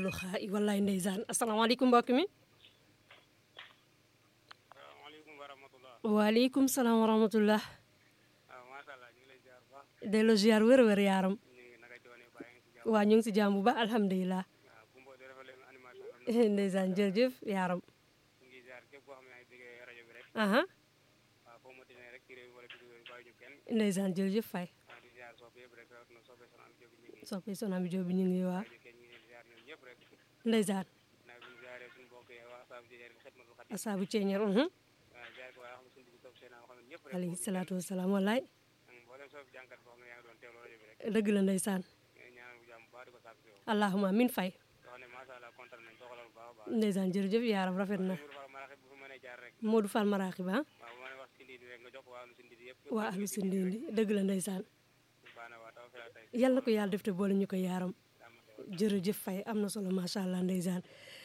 ahlu xaa i wallaay ndeysaan asalaamaaleykum mbokk mi salaamaaleykum wa rahmatulah. waaleykum salaam wa rahmatullah waaw macha allah ñu ngi lay ziar bu baax. delloo ziar wér wér yaaram ñu ngi naka doone bàyyi nga ci jàmm. waa ñu ngi si jàmm bu baax alhamdulilah waaw Gumbo di rafetlu animation bi am na. ndeysaan jërëjëf yaaram ñu ngi ziar képp koo xam ne yaa ngi déggee rajo bi rek. aha waaw foo ma tënee rek ci réew mi wala ci réew mi bàyyi ñu kenn. ndeysaan jërëjëf fay waaw di ziar soppe yëpp rek rawatina soppe Soxna Jóob ñu ngi. soppe sonam bi joobi ñu ngi waa bàyyi ñu kenn ñu ngi leen di ziar ñoom ñëpp rek. ndeysaan naa bi ñu ziaree suñu mbokk yi waa Saabu Jéeri Xidmatul Xadim. asaabu ceeñeer waaw ziar ko waa xam ne suñu dugub topp seen xam ne ñëpp rek. alayhi salaatu wasalaam wallaay mboolem sopp jànkat boo xam ne yaa ngi doon teewlu rajo bi rek. dëgg la ndeysaan ñu ngi ñaanal bu jàmm bu baax di ko sàkk si yow. allahuma min fay yoo xam ne macha allah kontaan nañ doxalal bu baax a baax. ndeysaan jërëjëf yaaram rafet na Mourou Fall Maraxib bu fi mënee jaar rek. Modou Fall maraaxib ah waaw bu ma nee wax si ndindi rek nga jox ko waa lu si ndindi yëpp. waa ahlu si ndindi dëgg la ndeysaan baax na waa taw fi tey yal na ko yàlla def te boole ñu ko yaaram daa ma teewal. jërëjëf fay am na solo macha allah ndeysaan